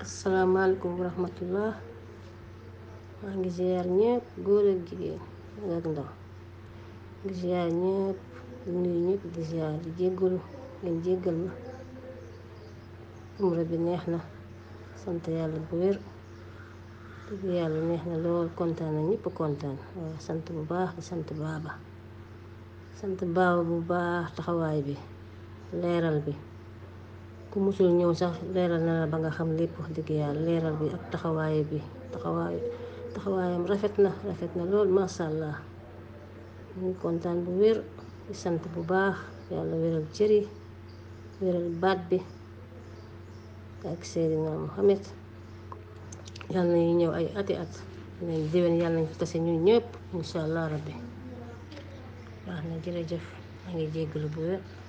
asalaamaaleykum wa rahmatullah maa ngi ziar ñëpp góor ak jigéen mag ak ndaw ngi ziar ñëpp di nuyu ñëpp di ziar di jéggalu ngeen jéggal ma umra bi neex na sant yàlla bu wér dëgg yàlla neex na lool kontaan na ñëpp kontaan waaw sant bu baax di sant baaba sant baaba bu baax taxawaay bi leeral bi ku musul ñëw sax leeral na la ba nga xam lépp wax dëgg yàlla leeral bi ak taxawaay bi taxawaay taxawaayam rafet na rafet na lool masha allah ñu ngi kontaan bu wér di sant bu baax yàlla wéral cëri wéral baat bi ak Seydina Muhammad yàlla nañu ñëw ay ati at nañ déwén yàlla nañ fi tase ñun ñëpp insha allah rabbi baax na jërëjëf maa ngi jéggalu bu wér